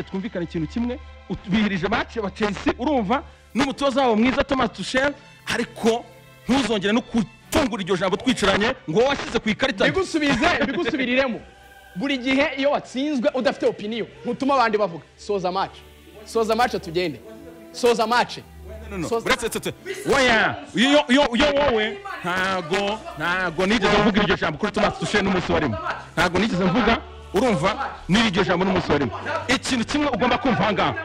twumvikana ikintu kimwe bihirije mace wa chelsea urumva n'umutoza wabo mwiza thomas tushel ariko ntuzongere no gutungura iryo jambo twicaranye ngo wowe washyize ku ikarita bigusubize bigusubiriremo buri gihe iyo watsinzwe udafite opiniyo ntutuma abandi bavuga soza mace soza mace tugende soza mace No, no, no. Soza- Uretse- uretse- oya iyo iyo- iyo wowe ntago ntago nigeze mvuga iryo jambo kuri thomas dushe n'umunsi warimo ntago nigeze mvuga urumva n'iri iryo jambo n'umunsi warimo ikintu kimwe ugomba kumva aha ngaha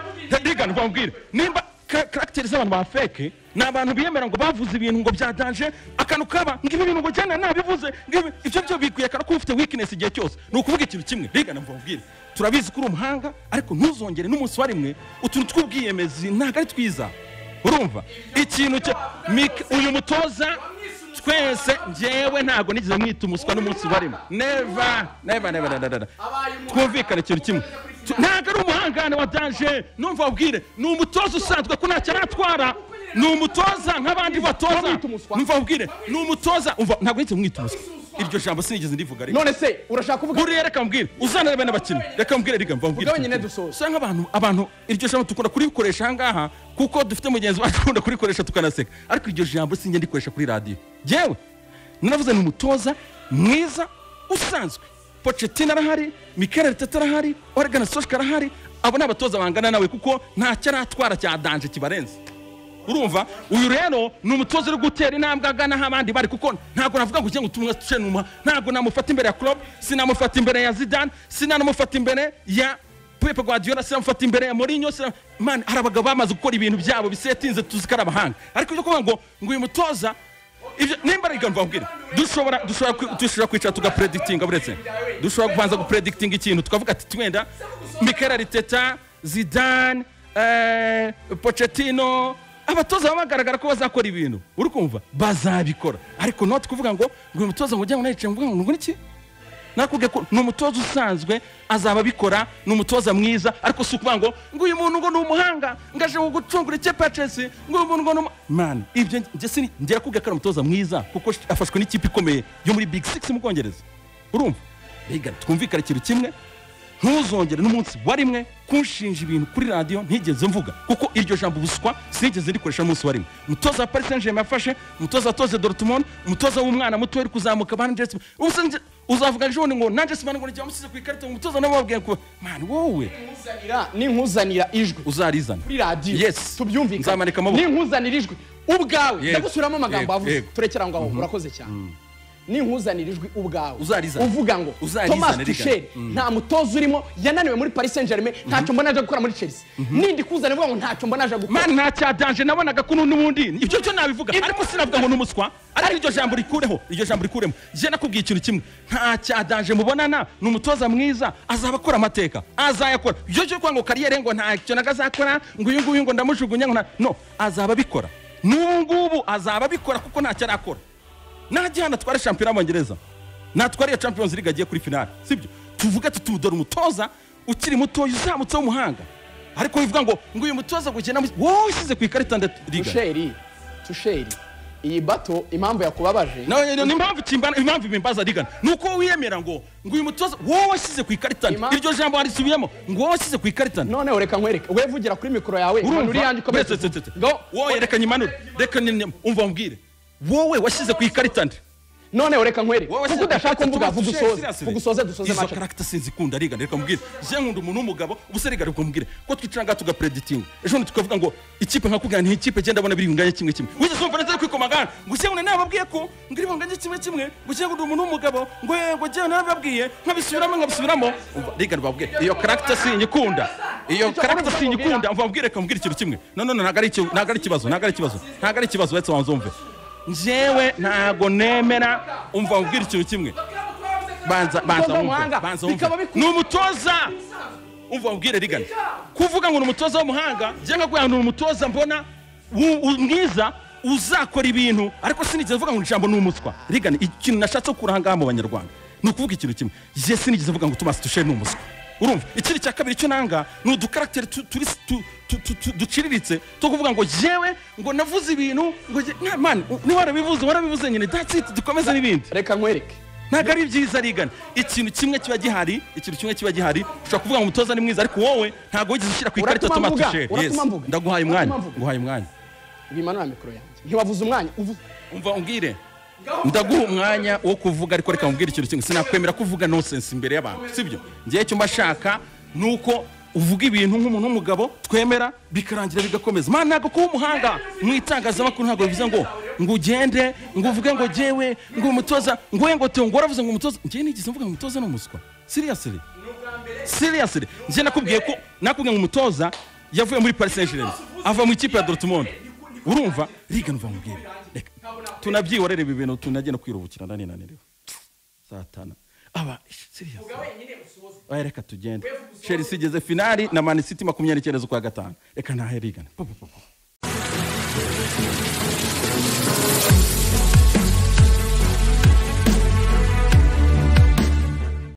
rigana uva mbwira nimba ka- karagiteri z'abantu ba feke ni abantu biyemera ngo bavuze ibintu ngo byadanje akantu kaba ngo ibi bintu ngo jyana nabivuze ngibi ibyo byo bikwiye akana ko ufite weakness igihe cyose ni ukuvuga ikintu kimwe rigana mva mbwira turabizi ko uri umuhanga ariko ntuzongere n'umunsi warimwe utuntu tw'ubwiyemezi ntabwo ari twiza urumva ikintu cya Mik- uyu mutoza twese njyewe ntabwo nigeze mwita umuswa n'umunsi barimo neva neva neva neva neva twumvikane ikintu kimwe Tu- ntabwo ari umuhangane wa danje numva ubwire ni umutoza usanzwe ko ntacyo aratwara ni umutoza nk'abandi batoza Wamwita umuswa? numva ubwire ni umutoza umva ntabwo nigeze mwita umuswa iryo jambo sinigeze ndivuga ariko none se urashaka kuvuga buriya reka mbwire uzanarebe n'abakinnyi reka mbwire riga mva mbwire Ugabanye nedusoza. usanga abantu abantu iryo jambo dukunda kurikoresha aha ngaha kuko dufite mugenzi wacu ukunda kurikoresha tukanaseka ariko iryo jambo sinjye ndikoresha kuri radiyo yewe naravuze ni umutoza mwiza usanzwe pochettino arahari mikel arteta arahari oregana soshka arahari abo ni abatoza bangana nawe kuko ntacyo aratwara cya danje kibarenze urumva uyu rero ni umutoza uri gutera intambwe agana aho abandi bari kuko ntabwo navuga ngo ujye ngo utumwe tucenuma ntabwo namufata imbere ya club sinamufata imbere ya zidane sinanamufata imbere ya pepe guardiola sinamufata imbere ya mourinho sina- man hari abagabo bamaze gukora ibintu byabo bisetinze tuzi ko ari abahanga ariko ibyo kuvuga ngo ngo uyu mutoza ibyo nimba ari igamba mbwira dushobora dushobora kwi- dushobora kwicara tugapredikitinga buretse dushobora kubanza gupredikitinga ikintu tukavuga ati twenda mikel ariteta zidane eh, pochettino abatoza baba bagaragara ko bazakora ibintu uri kumva bazabikora ariko noti kuvuga ngo ngo uyu mutoza ngo ujye ngo nayicaye ngo ngo n'iki nakubwiye ko ni umutoza usanzwe azaba abikora ni umutoza mwiza ariko si ukuvuga ngo ngo uyu muntu ngo ni umuhanga ngo aje gucungura ikipe ya chelsea ngo uyu muntu ngo ni umu- mani ibyo njye sini njye nakubwiye ko ari umutoza mwiza kuko sh- afashwe n'ikipe ikomeye yo muri big six mu bwongereza urumva rega twumvikane ikintu kimwe ntuzongere n'umunsi wa rimwe kunshinja ibintu kuri radiyo ntigeze mvuga kuko iryo jambo ubuswa sinigeze rikoresha n'umunsi wa rimwe umutoza wa paris saint germain yafashe umutoza watoze dortmund umutoza w'umwana muto uri kuzamuka ba Andres ubusanzwe nje- uzavuga ejo bundi ngo nanjye simana ngo nijya wamusize ku ikarita ngo umutoza nawe wabwiye ngo mani wowe ninkuzanira ninkuzanira ijwi uzarizana kuri radiyo Yes. tubyumvikane Nzamanika amaboko. ninkuzanira ijwi ubwawe Yego, ndagusubiramo amagambo yego, wavuze yego. turekera aho ngaho urakoze cyane ninkuzanira ijwi ubwawe Uzarizana. uvuga ngo Uzarizana, thomas rigana. tusheri nta mutoza urimo yananiwe muri paris saint germain ntacyo mbona aje gukora muri chelsea nindi kuzana uvuga ngo ntacyo mbona aje gukora mani nta cyadanje nabonaga ko n'ubundi ibyo byo nabivuga ariko sinavuga ngo ni umuswa ariko iryo jambo rikureho iryo jambo rikuremo njye nakubwiye ikintu kimwe nta cyadanje mubonana ni umutoza mwiza azaba akora amateka azayakora ibyo byo kuvuga ngo kariyeri ngo ntacyo naga azakora ngo uyu nguyu ngo ndamujugunya ngo nta no azaba abikora n'ubu ngubu azaba abikora kuko ntacyo arakora najya hano atware shampiyona y'abongereza natwara iyo champions league agiye kuri finale sibyo tuvuge tuti dore umutoza ukiri mutoya uzamutse w'umuhanga ariko bivuga ngo ngo uyu mutoza gukina wowe ushyize ku ikarita ndariga tusheri tusheri iyi bato impamvu yakubabaje nimpamvu kimbana impamvu bimbaza rigana ni uko wiyemera ngo ngo uyu mutoza wowe washyize ku ikarita nde Ima- iryo jambo warisubiyemo ngo wowe washyize ku ikarita nde noneho reka nkwereke we vugira kuri mikoro yawe urumva uri yanjye ukomeze Wese, tse, tse, tse. Ngo- wowe reka nyimanure reka nyimanure umva mbwire wowe washyize ku ikarita nde noneho reka nkwereke wowe kuko udashaka mvuga vuga usoze vuga usoze dusoze izo mace karagita sinzikunda rigana reka mbwire je nkunda umuntu w'umugabo ubuse rigana reka mbwire ko twicara ngaha tugapreditinga ejo bundi tukavuga ngo ikipe nkakubwira nti ikipe genda abona biri bunganye kimwe kimwe wigeze wumva neza kwikomagana ngo se ngo nababwiye ko ngo iri bunganye kimwe kimwe ngo se ngo ndi umuntu w'umugabo ngo yego je nababwiye nkabisubiramo nkabisubiramo umva rigana babwiye iyo karagita sinyikunda iyo Icyo karagita ukomeza sinyikunda mva mbwire reka mbwire ikintu kimwe no no no ntabwo ari iki- ntabwo ari ikibazo ntabwo ari ikibazo ntabwo ari ikibazo uretse wanzumve njyewe ntago nemera umva mbwira ikintu kimwe banza banza Umutoza wumve w'umuhanga, banza wumve bikaba biku- ni umutoza umva ubwire rigana kuvuga ngo ni umutoza w'umuhanga njye nkakubwira ngo ni umutoza mbona wu- wu- mwiza uzakora ibintu ariko sinigeze mvuga ngo ijambo ni umuswa rigana ikintu nashatse gukura aha ngaha mu banyarwanda ni ukuvuga ikintu kimwe njye sinigeze mvuga ngo tumasi dushe ni umuswa urumva ikindi cya kabiri icyo nanga ni udukaragiteri tu- turi- tu- tu- tu- tu- duciriritse two kuvuga ngo jewe ngo navuze ibintu ngo je- na- man ni warabivuze warabivuze nyine that's it dukomeze n'ibindi reka nkwereke ntabwo ari byiza rigana ikintu kimwe kiba gihari ikintu kimwe kiba gihari ushobora kuvuga ngo umutoza ni mwiza ariko wowe ntabwo wigeze ushyira ku ikarita Uratuma mvuga, tomatushere uratuma mvuga, ndaguhaye uratuma umwanya mvuga. nguhaye umwanya bimanura mikoro yanjye ntiwavuze umwanya uvuze umva umbwire ndaguha umwanya wo kuvuga ariko reka mubwire ikintu kimwe sinakwemera ko uvuga nonsense imbere y'abantu sibyo ngewe icyo mba nshaka ni uko uvuga ibintu nk'umuntu w'umugabo twemera bikarangira bigakomeza mana ntabwo kuba umuhanga mu itangazamakuru ntabwo bivuze ngo ngo ugende ngo uvuge ngo ngewe ngo umutoza ngo we ngo teo ngo waravuze ngo umutoza ngewe nigeze mvuga ngo umutoza ni umuswa seriously seriously njye nakubwiye ko nakubwiye ngo umutoza yavuye muri paris saint germain ava mu ikipe ya dortmund urumva riga nuva mubwire reka tunabyihorere ibi bintu tunajye no kwiruhukira nani nananiwe satana aba serious oya reka tugende chelsea igeze finali na man city makumyabiri n'icyenda z'ukwa gatanu reka ntahe rigana